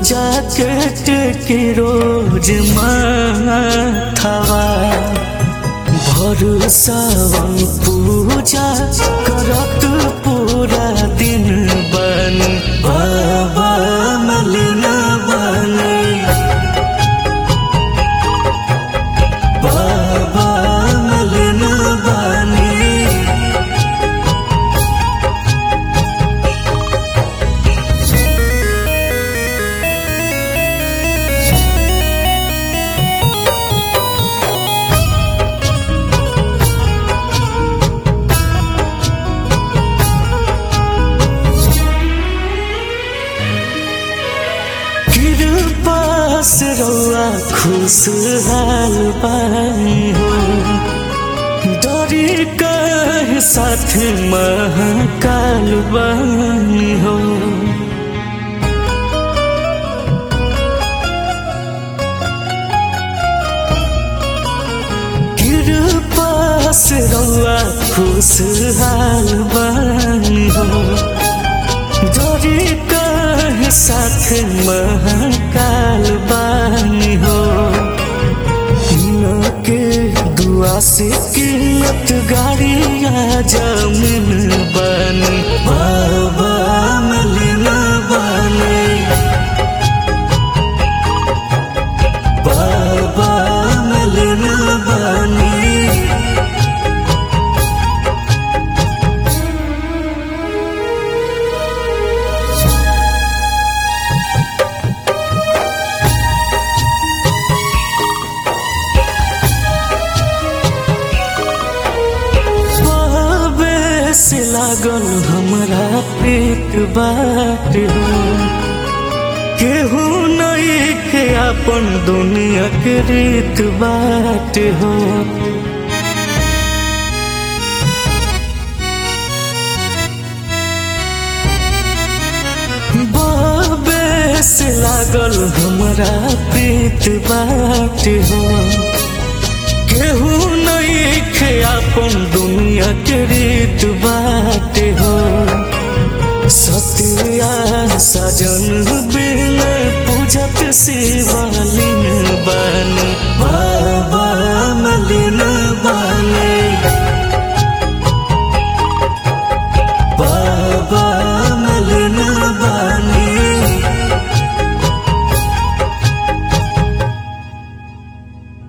jacket के रोज माथावा भरोसावन पूजा करत पूरा दिन बन बाबा मलिना बने बाबा मलिना बने कृपास रौआ खुशहाल बानी हो डरी कह साथ महाकाल बानी हो कृपास रौआ खुशहाल बानी हो जोरी कह साथ महाकाल बानी हो न के दुआ से किल्लत गाड़िया जमीन बनी बाबा मलिना बने बाबा मलिना बने बाबे से लागल हमरा पेट बाट हो केहू नहीं के अपन दुनिया के रीत बाट हो बाबे से लागल हमरा पेट बाट हो केहू नहीं खे अपन दुनिया के रीत बा